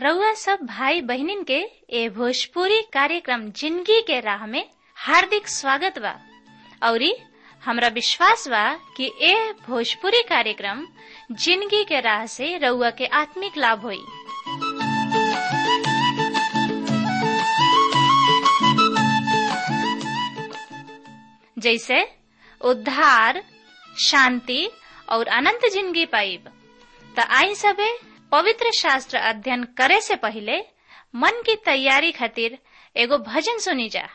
रउआ सब भाई बहनिन के ए भोजपुरी कार्यक्रम जिंदगी के राह में हार्दिक स्वागत बा औरी हमरा विश्वास बा कि ए भोजपुरी कार्यक्रम जिंदगी के राह से रउआ के आत्मिक लाभ होई जैसे उद्धार शांति और अनंत जिंदगी पाइब त आई सबे पवित्र शास्त्र अध्ययन करे से पहले मन की तैयारी खातिर एगो भजन सुनी जा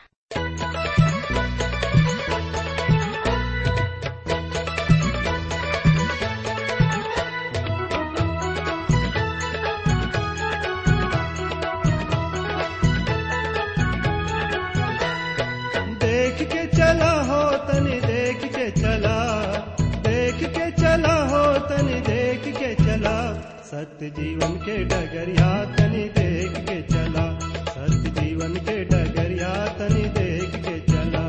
देख के चला हो तनी देख के चला देख के चला हो तनी देख के चला सत्य जीवन के डगरिया तनी देख के चला सत्य जीवन के डगरिया तनी देख के चला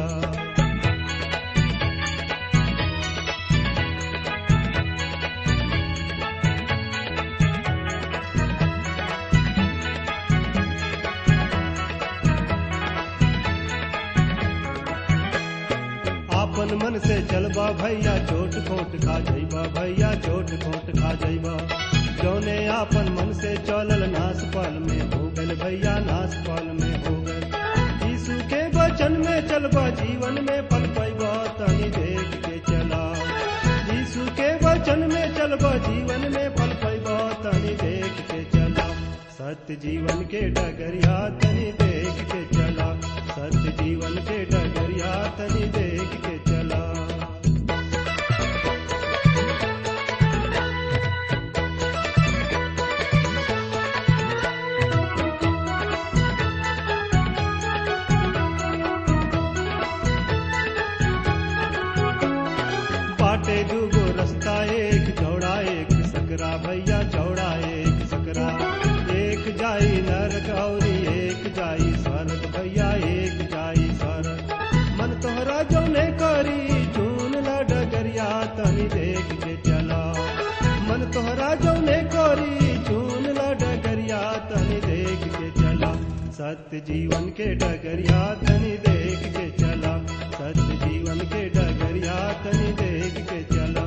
आपन मन से चलबा भैया चोट खोट खा जइबा भैया चोट खोट खा जइबा जौने आपन मन से चलल नास पाल में हो गल भैया नास पाल में हो गल यीशु के वचन में चलबा जीवन में पल पैबा तनी देख के चला यीशु के वचन में चलबा जीवन में पल पैबा तनी देख के चला सत्य जीवन के डगरिया तनी देख के चला सत्य जीवन के डगरिया तनी देख के चला बाटे दूगो रास्ता एक चौड़ा एक सकरा भैया चौड़ा एक सकरा एक जाई नरक और एक जाई स्वर्ग भैया एक जाई स्वर्ग मन तोहरा जौने करी चून ला डगरिया तनी देख के चला मन तोहरा जौने करी चून ला डगरिया तनी देख के चला सत्य जीवन के डगरिया तनी देख के चला सत्य जीवन के डगरिया तनी देख के चला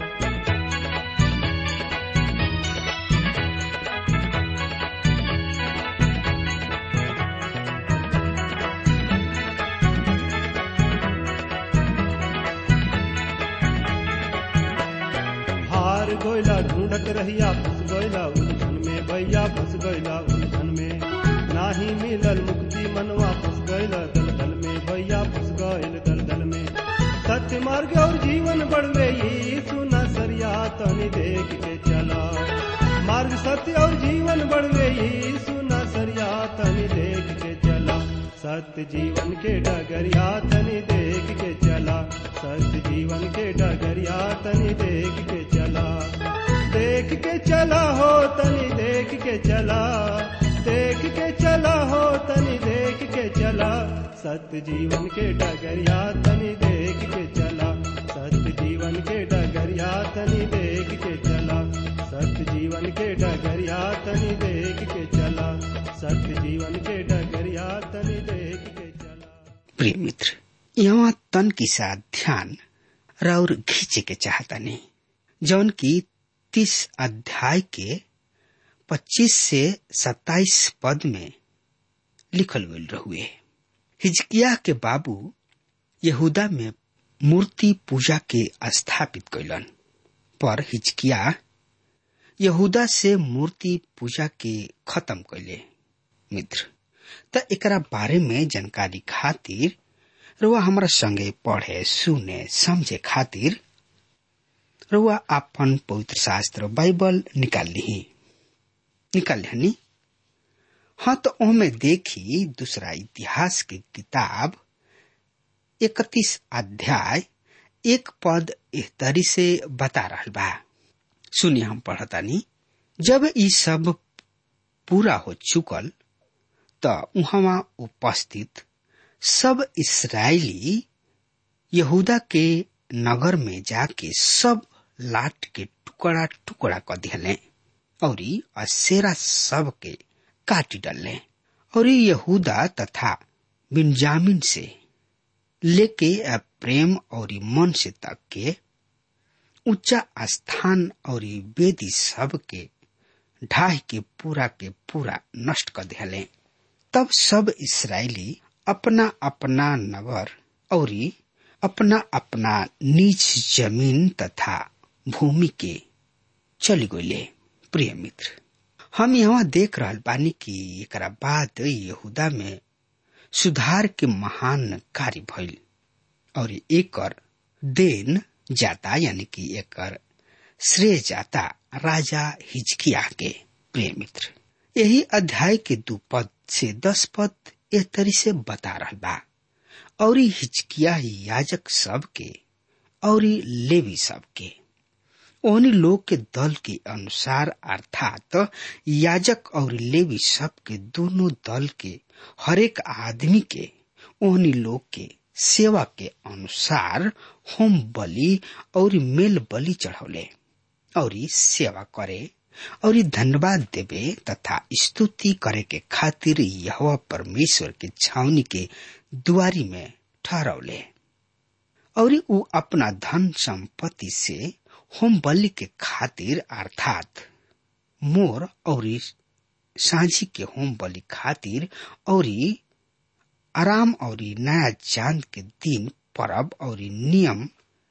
हार गोयला ढूंढत रहिया फंस गोयला उलझन में भैया फंस गोयला उलझन में नाही मिलल मुक्ति मनवा फंस गयला दलदल में भैया फंस गयल दलदल में सत्य मार्ग और जीवन बढ़वे यीशु न सरिया तनी देख के चला मार्ग सत्य और जीवन बढ़वे यीशु न सरिया तनी देख के चला सत्य जीवन के डगरिया तनी देख के चला सत्य जीवन के डगरिया तनी देख के चला देख के चला हो तनी देख के चला देख के चला हो तनी देख के चला सत्य जीवन के डगरिया तनी देख के चला सत्य जीवन के डगरिया तनी देख के चला सत्य जीवन के डगरिया तनी देख के चला सत्य जीवन के डगरिया तनी देख के चला प्रिय मित्र यहाँ तन की साथ ध्यान और खींचे के चाहता नहीं जौन की तीस अध्याय के पच्चीस से सत्ताईस पद में लिखल गल रहुए हिजकिया के बाबू यहूदा में मूर्ति पूजा के स्थापित कैलन पर हिजकिया यहूदा से मूर्ति पूजा के खत्म कैले मित्र त एकरा बारे में जानकारी खातिर रुआ हमरा संगे पढ़े सुने समझे खातिर रुआ आपन पवित्र शास्त्र बाइबल निकाल ली निकाल ली हाँ तो ओमे देखी दूसरा इतिहास की किताब इकतीस अध्याय एक पद एहतरी से बता रहा बा सुनिए हम पढ़तानी जब ई सब पूरा हो चुकल त उहवा उपस्थित सब इसराइली यहूदा के नगर में जाके सब लाट के टुकड़ा टुकड़ा क दिहले और असेरा सब के काट डले और यहूदा तथा बिन्जामिन से लेके प्रेम और मन से तक के ऊंचा स्थान और वेदी सब के ढाह के पूरा के पूरा नष्ट कर दिले तब सब इसराइली अपना अपना नगर और अपना अपना नीच जमीन तथा भूमि के चली गये प्रिय मित्र हम यहाँ देख रहा बानी कि एक बाद यहूदा में सुधार के महान कार्य भइल और एक देन जाता यानी कि एक श्रेय जाता राजा हिजकिया के प्रिय मित्र यही अध्याय के दू पद से दस पद ए तरी से बता रहा बा और हिचकिया याजक सब के और लेवी सब के ओहनी लोग के दल के अनुसार अर्थात याजक और लेवी सब के दोनों दल के हरेक आदमी के ओहनी लोग के सेवा के अनुसार होम बलि और मेल बलि चढ़ौले और सेवा करे और धन्यवाद देवे तथा स्तुति करे के खातिर यह परमेश्वर के छावनी के दुआरी में ठहरौले और उ अपना धन संपत्ति से होम बलि के खातिर अर्थात मोर और सांझी के होम बलि खातिर और आराम और नया चांद के दिन परब और नियम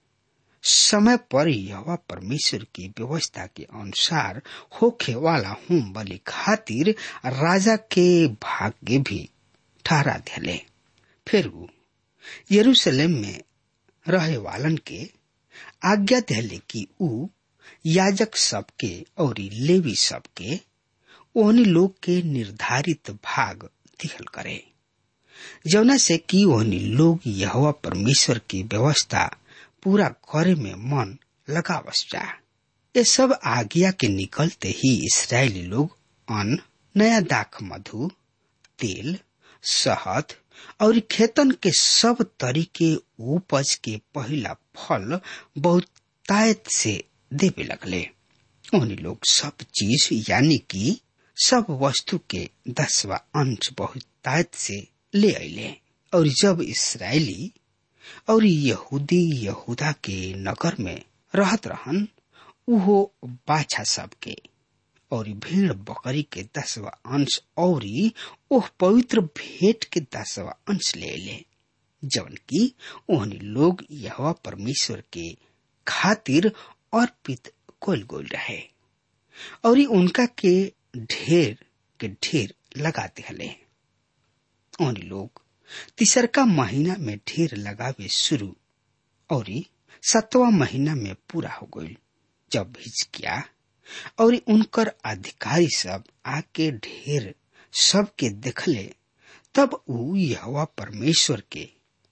समय पर यह परमेश्वर की व्यवस्था के अनुसार होखे वाला होम बलि खातिर राजा के भाग्य भी ठहरा दिले फिर यरूशलेम में रहे वालन के आज्ञा दिले कि उ याजक सबके और लेवी सबके ओहनी लोग के निर्धारित भाग दिखल करे जौना से कि ओहनी लोग यह परमेश्वर की व्यवस्था पूरा करे में मन लगावस जा ये सब आज्ञा के निकलते ही इसराइली लोग अन्न नया दाख मधु तेल शहद और खेतन के सब तरीके उपज के पहला फल बहुतायत से देवे लगले उन्हीं लोग सब चीज यानी कि सब वस्तु के दसवा अंश बहुतायत से ले अले और जब इसराइली और यहूदी यहूदा के नगर में रहत रहन उहो बाछा सबके और भीड़ बकरी के दसवा अंश और ओह पवित्र भेंट के दसवा अंश ले ले जवन की ओहनी लोग यह परमेश्वर के खातिर अर्पित कोल गोल रहे और उनका के ढेर के ढेर लगाते हले ओहनी लोग तीसरका महीना में ढेर लगावे शुरू और सतवा महीना में पूरा हो गई जब हिचकिया और उनकर अधिकारी सब आके ढेर सबके देखले तब उ यहोवा परमेश्वर के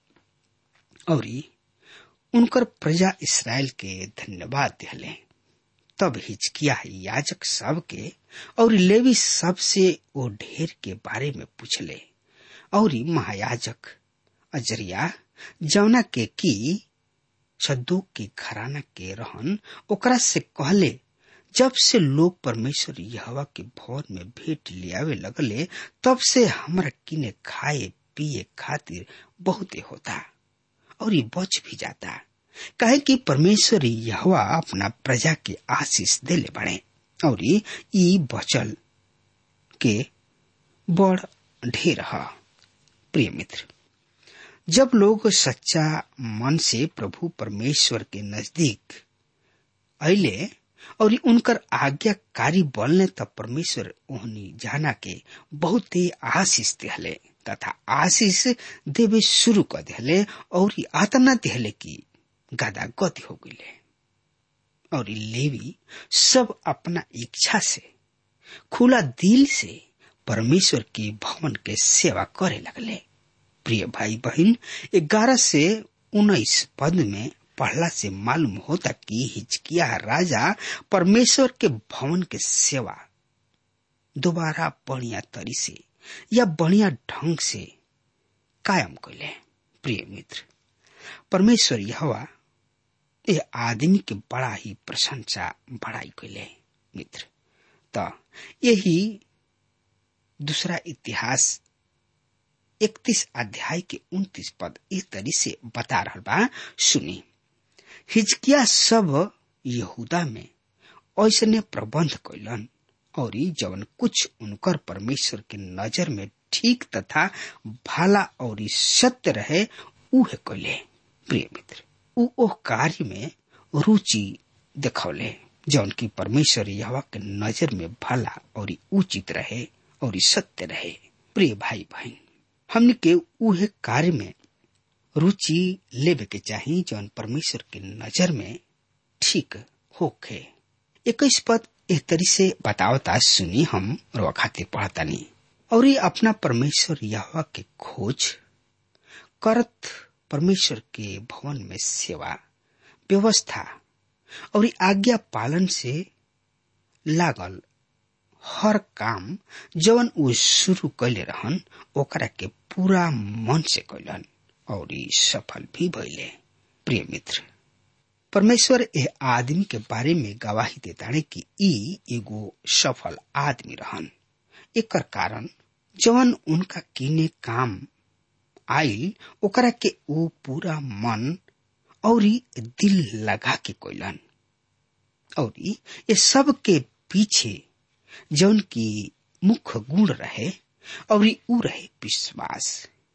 और उनकर प्रजा इसराइल के धन्यवाद दिले तब हिचकिया याजक सब के और लेवी सब से वो ढेर के बारे में पूछले और महायाजक अजरिया जौना के की सद्दूक के घराना के रहन ओकरा से कहले जब से लोग परमेश्वर यहवा के भवन में भेंट लियावे लगले तब से हमरा किने खाए पिए खातिर बहुते होता और ये बच भी जाता काहे कि परमेश्वर यहवा अपना प्रजा के आशीष देले बड़े और ई बचल के बड़ ढेर है प्रिय मित्र जब लोग सच्चा मन से प्रभु परमेश्वर के नजदीक अले और उनकर आज्ञाकारी बोलने तब परमेश्वर ओहनी जाना के बहुत ही आशीष दिहले तथा आशीष देवे शुरू कर दिहले और आतना दिहले की गादा गति हो गई और लेवी सब अपना इच्छा से खुला दिल से परमेश्वर की भवन के सेवा करे लगले प्रिय भाई बहन ग्यारह से उन्नीस पद में पढ़ला से मालूम होता कि हिचकिया राजा परमेश्वर के भवन के सेवा दोबारा बढ़िया तरी से या बढ़िया ढंग से कायम कैले प्रिय मित्र परमेश्वर यहवा ये आदमी के बड़ा ही प्रशंसा बढ़ाई कैले मित्र त यही दूसरा इतिहास इकतीस अध्याय के उन्तीस पद इस तरी से बता रहा बा सुनी हिजकिया सब यहूदा में ऐसने प्रबंध कैलन और जवन कुछ उनकर परमेश्वर के नजर में ठीक तथा भाला और सत्य रहे उहे कैले प्रिय मित्र उ ओ कार्य में रुचि देखौले जौन की परमेश्वर यहवा के नजर में भला और उचित रहे और सत्य रहे प्रिय भाई बहन हमने के उहे कार्य में रुचि लेवे के चाही जौन परमेश्वर के नजर में ठीक होखे इक्कीस पद एक तरी से बतावता सुनी हम रोआ खातिर पढ़तानी और ये अपना परमेश्वर यहवा के खोज करत परमेश्वर के भवन में सेवा व्यवस्था और आज्ञा पालन से लागल हर काम जवन उ शुरू कैले रहन ओकरा के पूरा मन से कैलन और सफल भी भइले प्रिय मित्र परमेश्वर ए आदमी के बारे में गवाही देताड़े कि ई एगो सफल आदमी रहन एकर कारण जवन उनका किने काम आइल ओकरा के ऊ पूरा मन और दिल लगा के कोइलन और ये सब के पीछे जौन की मुख्य गुण रहे और ऊ रहे विश्वास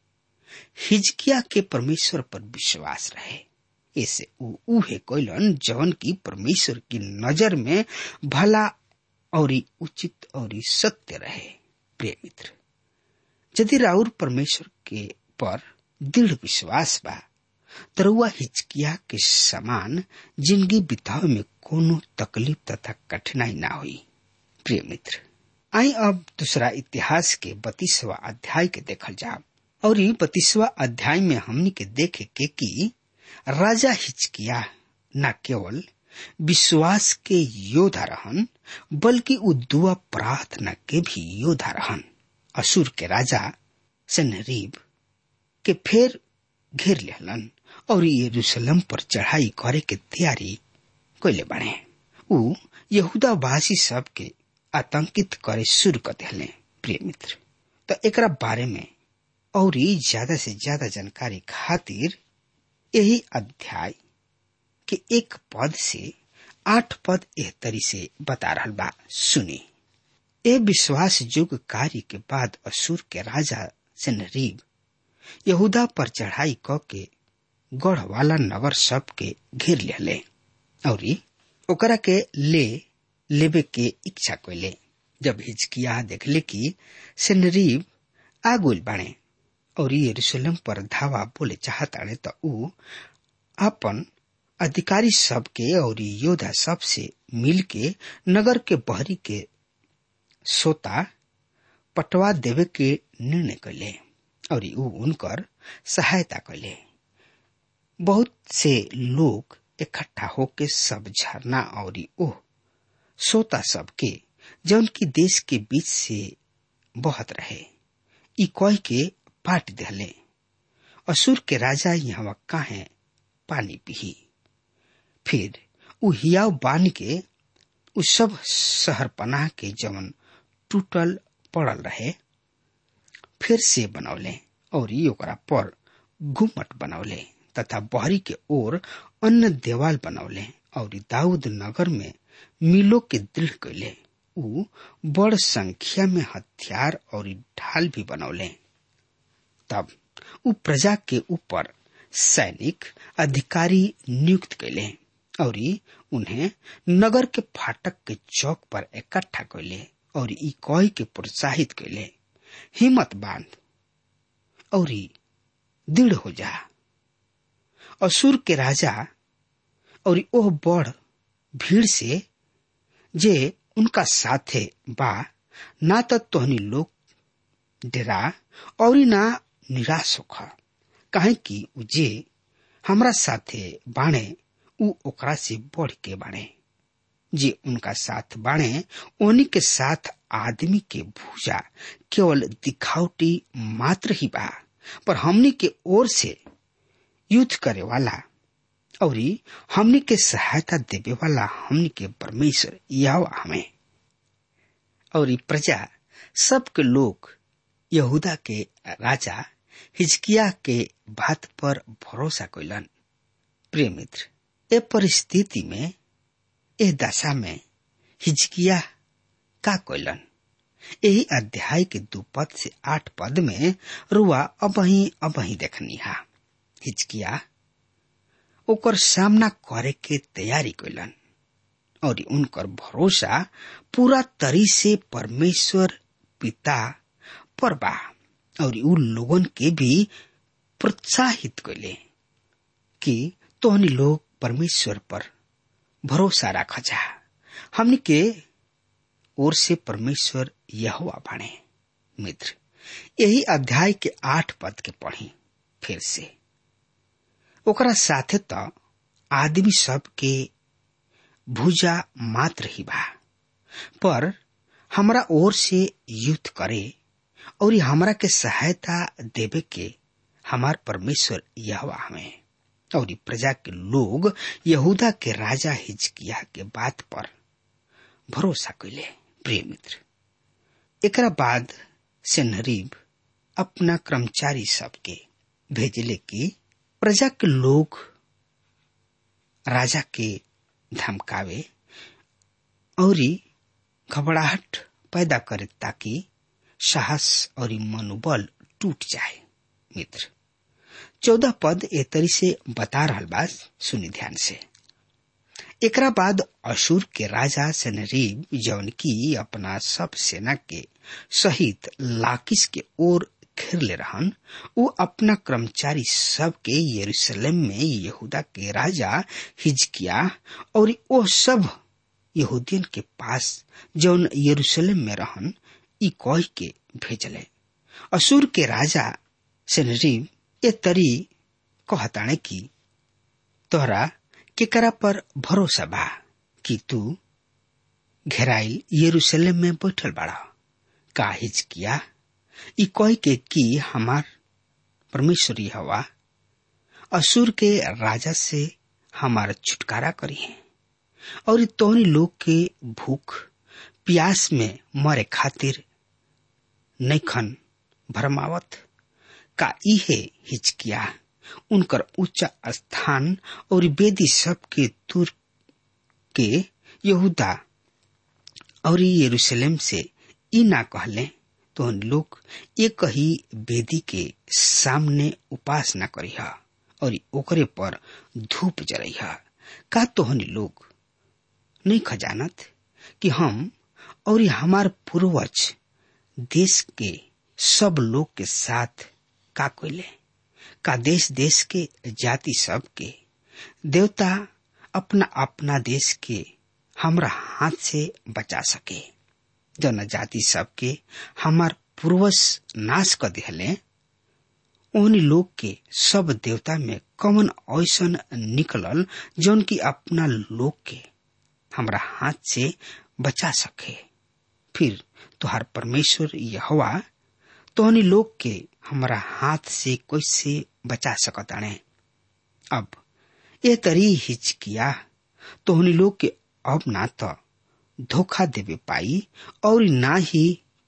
हिजकिया के परमेश्वर पर विश्वास रहे ऐसे ऊ उहे कोइलन जौन की परमेश्वर की नजर में भला और उचित और सत्य रहे प्रिय मित्र यदि राउर परमेश्वर के पर दृढ़ विश्वास बा तरुआ हिचकिया के समान जिंदगी बितावे में कोनो तकलीफ तथा कठिनाई ना हुई प्रिय मित्र आई अब दूसरा इतिहास के बत्तीसवा अध्याय के देखल जाब और बत्तीसवा अध्याय में हमनी के देखे के कि राजा हिचकिया न केवल विश्वास के योद्धा रहन बल्कि उ दुआ प्रार्थना के भी योद्धा रहन असुर के राजा सनरीब के फेर घेर लेहलन और यरूशलेम पर चढ़ाई करे के तैयारी कैले बने उ यहूदावासी सब के आतंकित करे शुरू कर दिले प्रिय मित्र तो एकरा बारे में और ज्यादा से ज्यादा जानकारी खातिर यही अध्याय के एक पद से आठ पद एह तरी से बता रहा बा सुनी ए विश्वास युग कार्य के बाद असुर के राजा सनरीब यहूदा पर चढ़ाई क के गढ़ वाला नगर सब के घेर ले और ओकरा के ले लेवे के इच्छा कैले जब हिचकिया देखले कि सनरीब आगुल बाणे और यरूशलेम पर धावा बोले चाहताड़े तो ऊ अपन अधिकारी सब के और योद्धा सब से मिल के नगर के बहरी के सोता पटवा देवे के निर्णय कैले और ऊ उनकर सहायता कैले बहुत से लोग इकट्ठा होके सब झरना और ओह सोता सब के जौन की देश के बीच से बहत रहे ई कह के पाट दिले असुर के राजा यहाँ काहे पानी पी फिर उ हियाव बान के उ सब शहर पनाह के जवन टूटल पड़ल रहे फिर से बनौले और ओकरा पर घुमट बनौले तथा बहरी के ओर अन्य देवाल बनौले और दाऊद नगर में मिलो के दृढ़ कैले उ बड़ संख्या में हथियार और ढाल भी बनौले तब उ प्रजा के ऊपर सैनिक अधिकारी नियुक्त कैले और उन्हें नगर के फाटक के चौक पर इकट्ठा कैले और ई कह के प्रोत्साहित कैले हिम्मत बांध और दृढ़ हो जा असुर के राजा और ओह बड़ भीड़ से जे उनका साथे बा ना तो तोहनी लोग डरा और ना निराश होखा काहे कि उ जे हमरा साथे बाणे उ ओकरा से बढ़ के बाणे जे उनका साथ बाणे ओनी के साथ आदमी के भूजा केवल दिखावटी मात्र ही बा पर हमनी के ओर से युद्ध करे वाला और हमनी के सहायता देवे वाला हमनी के परमेश्वर यह हमें और प्रजा सबके लोग यहूदा के राजा हिजकिया के बात पर भरोसा कैलन प्रिय मित्र ए परिस्थिति में ए दशा में हिजकिया का कैलन यही अध्याय के दू पद से आठ पद में रुआ अबही अबही देखनी हा हिचकिया ओकर सामना करे के तैयारी कैलन और उनकर भरोसा पूरा तरी से परमेश्वर पिता पर बा और उ लोगन के भी प्रोत्साहित कैले कि तोहनी लोग परमेश्वर पर भरोसा रख जा हमनी के ओर से परमेश्वर यहोवा बने मित्र यही अध्याय के आठ पद के पढ़ी फिर से ओकरा साथे त आदमी सब के भुजा मात्र ही बा पर हमरा ओर से युद्ध करे और हमरा के सहायता देवे के हमार परमेश्वर यहवा हमें और प्रजा के लोग यहूदा के राजा हिजकिया के बात पर भरोसा कैले प्रिय मित्र एकरा बाद सेनहरीब अपना कर्मचारी सबके भेजले कि प्रजा के लोग राजा के धमकावे और घबराहट पैदा करे ताकि साहस और मनोबल टूट जाए मित्र चौदह पद ए तरी से बता रहा बा सुनी ध्यान से एकरा बाद अशुर के राजा सनरीब जौन की अपना सब सेना के सहित लाकिस के ओर घेर ले रहन वो अपना कर्मचारी सब के यरूशलेम में यहूदा के राजा हिजकिया और वो सब यहूदियन के पास जौन यरूशलेम में रहन ई कह के भेजले असूर के राजा सनरीब ए तरी कहताणे की तोहरा केकरा पर भरोसा बा कि तू घेराइल यरूशलेम में बैठल बाड़ा का हिजकिया ई कह के कि हमार परमेश्वरी हवा असुर के राजा से हमारा छुटकारा करी है और तोहनी लोग के भूख प्यास में मरे खातिर नैखन भरमावत का इहे हिचकिया उनकर उच्च स्थान और वेदी सब के दूर के यहूदा और यरूशलेम से ई ना कहले तो लोग एक ही वेदी के सामने उपासना करिह और ओकरे पर धूप जरिह का तोहनी लोग नहीं खजानत कि हम और हमार पूर्वज देश के सब लोग के साथ का कोयले का देश देश के जाति सब के देवता अपना अपना देश के हमरा हाथ से बचा सके जनजाति सबके हमार पूर्वज नाश कर दिहले ओहनी लोग के सब देवता में कमन ऐसन निकलल जौन की अपना लोग के हमरा हाथ से बचा सके फिर तुहार परमेश्वर यहवा तोहनी लोग के हमरा हाथ से कैसे बचा सकताने अब ए तरी हिचकिया तोहनी लोग के अब ना तो धोखा देवे पाई और ना ही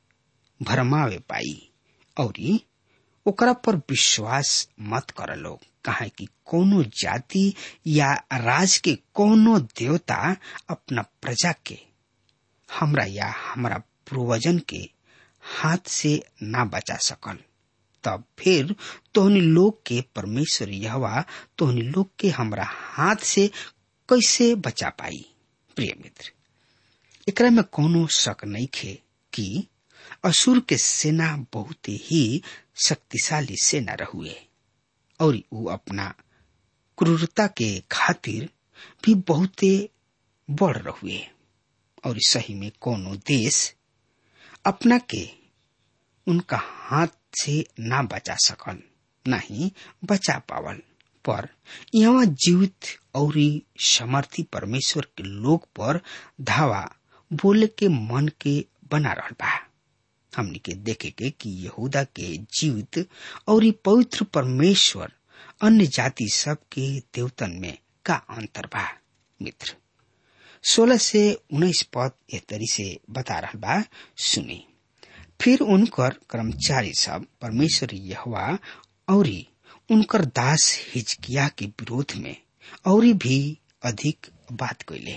भरमावे पाई और ओकरा पर विश्वास मत कर लोग कहा कि कोनो जाति या राज के कोनो देवता अपना प्रजा के हमरा या हमरा पूर्वजन के हाथ से ना बचा सकल तब फिर तोहनी लोग के परमेश्वर यहवा तोहनी लोग के हमरा हाथ से कैसे बचा पाई प्रिय मित्र एकरा में कोनो शक नहीं खे कि असुर के सेना बहुत ही शक्तिशाली सेना रहुए और वो अपना क्रूरता के खातिर भी बहुते बढ़ रहुए और सही में कोनो देश अपना के उनका हाथ से ना बचा सकल नहीं बचा पावल पर यहाँ जीवित और समर्थी परमेश्वर के लोग पर धावा बोले के मन के बना रहा बा हमनी के देखे के कि यहूदा के जीवित और पवित्र परमेश्वर अन्य जाति सब के देवतन में का अंतर बा मित्र सोलह से उन्नीस पद ए तरी से बता रहा बा सुनी फिर उनकर कर्मचारी सब परमेश्वर यहवा और उनकर दास हिजकिया के विरोध में और भी अधिक बात कैले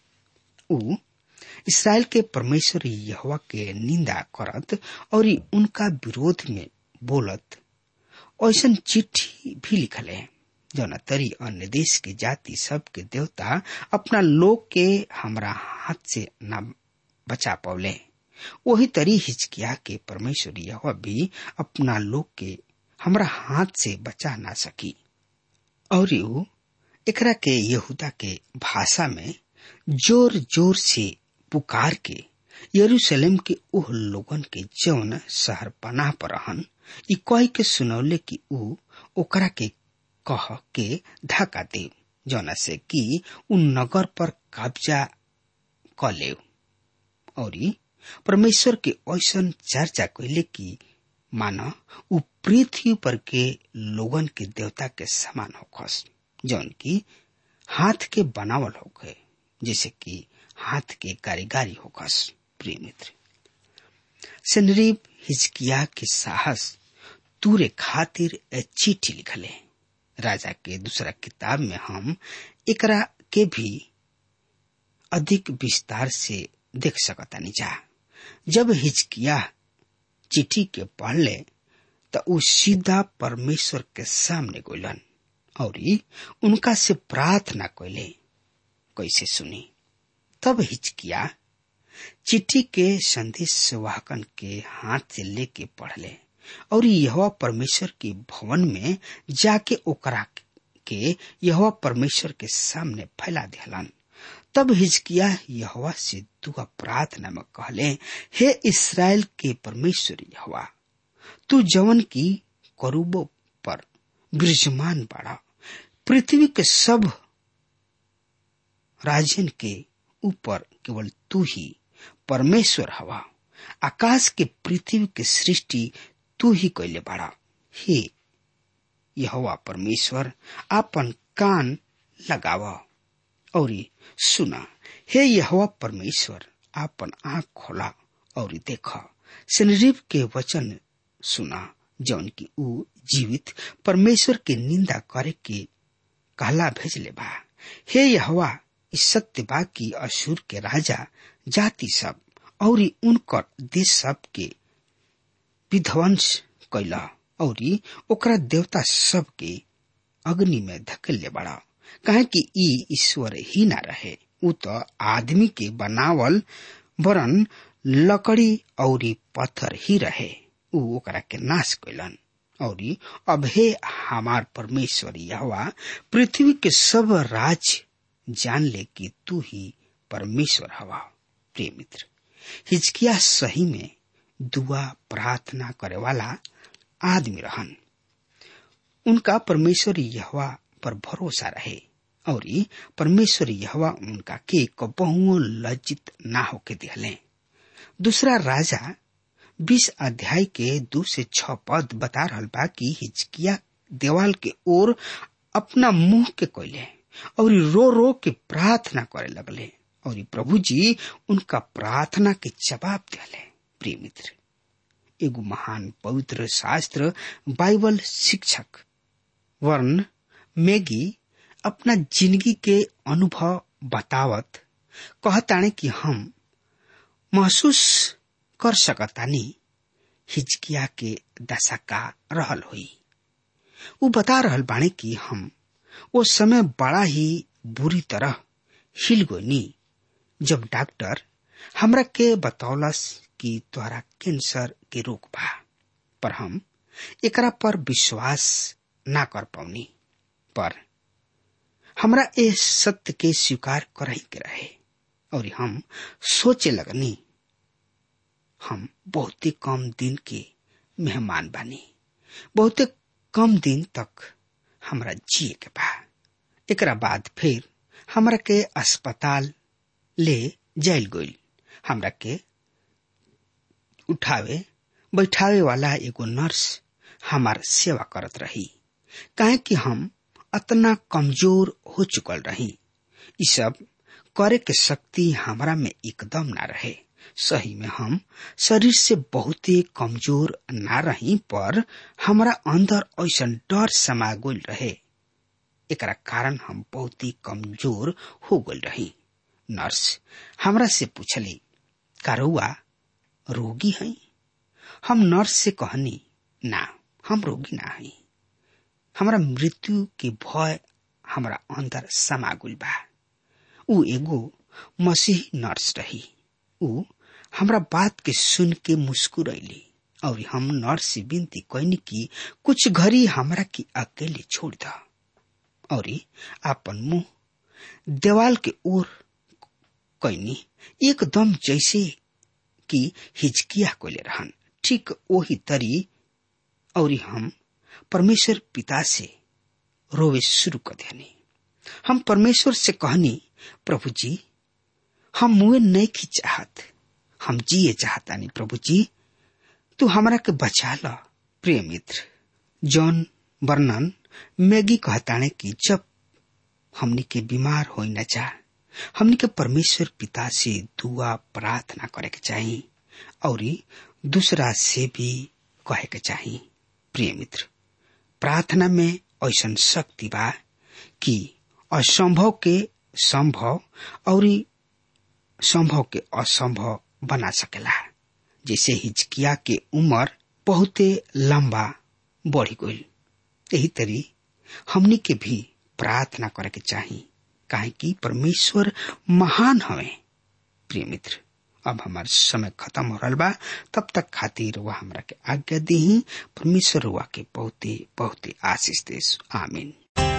ऊ इसराइल के परमेश्वर यहवा के निंदा करत और उनका विरोध में बोलत ऐसा चिट्ठी भी लिखले जौन तरी अन्य देश के जाति सब के देवता अपना लोग के हमरा हाथ से न बचा पौले वही तरी हिचकिया के परमेश्वर यह भी अपना लोग के हमरा हाथ से बचा ना सकी और ऊ एकरा के यहूदा के भाषा में जोर जोर से पुकार के यरूशलेम के ओह लोगन के जौन शहर पनाह पर रहन ई कह के सुनौले कि ऊ ओकरा के कह के धक्का दे जौना से कि उ नगर पर कब्जा क ले और परमेश्वर के ऐसन चर्चा कैले कि माना उ पृथ्वी पर के लोगन के देवता के समान होखस जौन की हाथ के बनावल होखे जैसे कि हाथ के कारीगारी होखस प्रिय मित्र सनरीब हिजकिया के साहस तूरे खातिर चिट्ठी लिखले राजा के दूसरा किताब में हम एकरा के भी अधिक विस्तार से देख सकतानी जा जब हिचकिया चिट्ठी के पढ़ले त उ सीधा परमेश्वर के सामने गइलन और उनका से प्रार्थना कैले कैसे सुनी तब हिचकिया चिट्ठी के संदेश वाहकन के हाथ से लेके पढ़ले और यह परमेश्वर के भवन में जाके ओकरा के यह परमेश्वर के सामने फैला दिलन तब हिजकिया यहवा से दुआ प्रार्थना में कहले हे इसराइल के परमेश्वर यहवा तू जवन की करूबो पर विराजमान बाड़ा पृथ्वी के सब राजन के ऊपर केवल तू ही परमेश्वर हवा आकाश के पृथ्वी के सृष्टि तू ही कैले बाड़ा हे यहोवा परमेश्वर आपन कान लगाव और सुना हे यहोवा परमेश्वर आपन आंख खोला और देख सनरीब के वचन सुना जौन की ऊ जीवित परमेश्वर के निंदा करे के कहला भेजले बा हे यहोवा इस सत्य बा की अशुर के राजा जाति सब और उनकर देश सब के विध्वंस कैला और ओकरा देवता सब के अग्नि में धकेले बड़ा कहे कि ई ईश्वर ही ना रहे उ तो आदमी के बनावल वरन लकड़ी और पत्थर ही रहे उ ओकरा के नाश कैलन और अब हे हमार परमेश्वर यहवा पृथ्वी के सब राज जान ले कि तू ही परमेश्वर हवा प्रिय मित्र हिचकिया सही में दुआ प्रार्थना करे वाला आदमी रहन उनका परमेश्वर यहवा पर भरोसा रहे और परमेश्वर यहवा उनका के कबहुओ लज्जित ना होके दिहले दूसरा राजा बीस अध्याय के दो से छ पद बता रहल बा कि हिचकिया देवाल के ओर अपना मुंह के कोयले और रो रो के प्रार्थना करे लगले और प्रभु जी उनका प्रार्थना के जवाब दिले प्रिय मित्र एगो महान पवित्र शास्त्र बाइबल शिक्षक वर्ण मेगी अपना जिंदगी के अनुभव बतावत कहताने कि हम महसूस कर सकतानी हिचकिया के दशा का रहल हुई वो बता रहल बाणे कि हम वो समय बड़ा ही बुरी तरह हिल गोनी जब डॉक्टर हमरा के बतौलस कि तोहरा कैंसर के रोग बा पर हम एकरा पर विश्वास ना कर पौनी पर हमरा ए सत्य के स्वीकार करही के रहे और हम सोचे लगनी हम बहुते कम दिन के मेहमान बानी बहुते कम दिन तक हमरा जिए के बा एकरा बाद फिर हमरा के अस्पताल ले जाइल गइल हमरा के उठावे बैठावे वाला एगो नर्स हमार सेवा करत रही काहे कि हम अतना कमजोर हो चुकल रही ई सब करे के शक्ति हमरा में एकदम ना रहे सही में हम शरीर से बहुत ही कमजोर ना रही पर हमारा अंदर ऐसा डर समा गल रहे एकरा कारण हम बहुत ही कमजोर हो गल रही नर्स हमरा से पूछली कारुआ रोगी है हम नर्स से कहनी ना हम रोगी ना है हमरा मृत्यु के भय हमरा अंदर समा गल बा ऊ एगो मसीह नर्स रही ऊ हमरा बात के सुन के मुस्कुरैली और हम नर्स से विनती कैनी कि कुछ घड़ी हमरा के अकेले छोड़ द और आपन मुंह देवाल के ओर कैनी एकदम जैसे कि हिचकिया कोले रहन ठीक वही तरी और हम परमेश्वर पिता से रोवे शुरू कर देनी हम परमेश्वर से कहनी प्रभु जी हम मुए नहीं की चाहत हम जिए चाहतानी प्रभु जी तू हमरा के बचा ल प्रिय मित्र जॉन वर्णन मैगी कहताने कि जब हमनी के बीमार हो न जा हमनी के परमेश्वर पिता से दुआ प्रार्थना करे के चाही और दूसरा से भी कहे के चाही प्रिय मित्र प्रार्थना में ऐसा शक्ति बा कि असंभव के संभव और संभव के असंभव बना सकेला जैसे हिचकिया के उम्र बहुते लंबा बढ़ी गई यही तरी हमनी के भी प्रार्थना करे के चाही काहे कि परमेश्वर महान हवे प्रिय मित्र अब हमार समय खत्म हो रहा बा तब तक खातिर वह हमरा के आज्ञा दी परमेश्वर हुआ के बहुते बहुते आशीष देश आमीन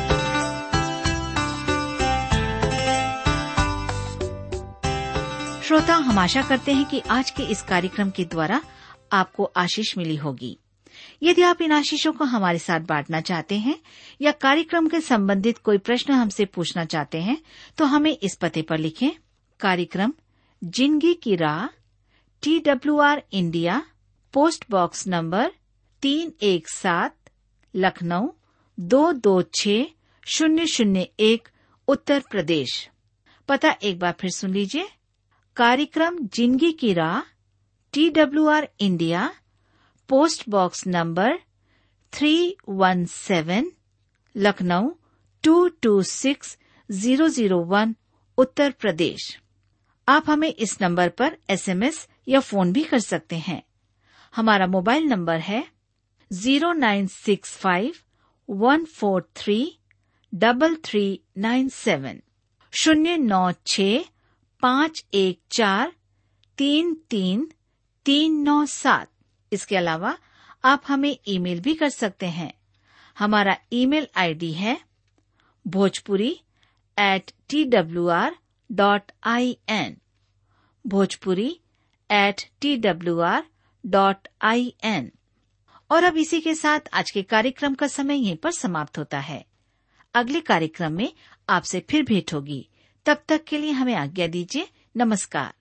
श्रोता हम आशा करते हैं कि आज के इस कार्यक्रम के द्वारा आपको आशीष मिली होगी यदि आप इन आशीषों को हमारे साथ बांटना चाहते हैं या कार्यक्रम के संबंधित कोई प्रश्न हमसे पूछना चाहते हैं तो हमें इस पते पर लिखें कार्यक्रम जिंदगी की राह T W R India post box number तीन एक सात लखनऊ दो दो छ शून्य शून्य एक उत्तर प्रदेश पता एक बार फिर सुन लीजिए कार्यक्रम जिंदगी की राह T W R India post box number three one seven Lucknow two two six zero zero one Uttar Pradesh आप हमें इस नंबर पर एसएमएस या फोन भी कर सकते हैं हमारा मोबाइल नंबर है zero nine six five one four three double three nine seven शून्य नौ छ पाँच एक चार तीन तीन तीन नौ सात इसके अलावा आप हमें ईमेल भी कर सकते हैं हमारा ईमेल आईडी है Bhojpuri at T W R dot I N Bhojpuri at T W R dot I N और अब इसी के साथ आज के कार्यक्रम का समय यहीं पर समाप्त होता है अगले कार्यक्रम में आपसे फिर भेंट होगी तब तक के लिए हमें आज्ञा दीजिए नमस्कार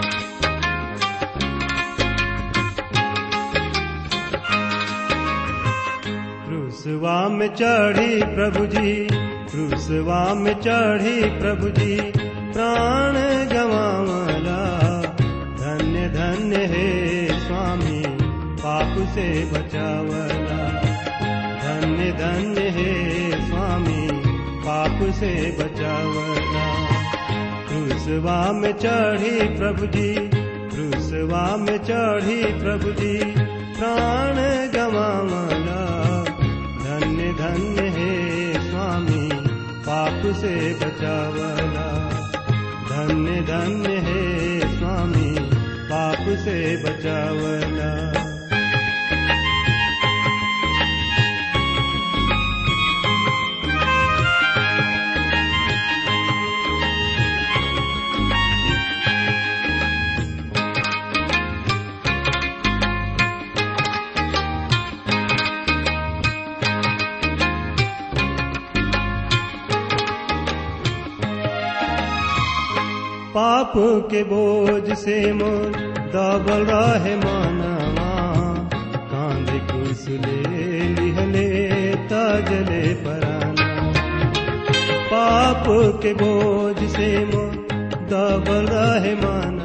क्रूसवा में चढ़ी प्रभु जी क्रूसवा में चढ़ी प्रभु जी प्राण गवावला धन्य धन्य हे स्वामी पाप से बचावला धन्य धन्य हे स्वामी पाप से बचावला क्रूसवा में चढ़ी प्रभु जी क्रूसवा में चढ़ी प्रभु जी प्राण गवावला धन्य धन्य हे स्वामी पाप से बचावला धन्य धन्य हे स्वामी पाप से बचावला पाप के बोझ से मोर दबल रहे मानवा कांध कुसले लिहले तजले पराना पाप के बोझ से मोर दबल रहे मानवा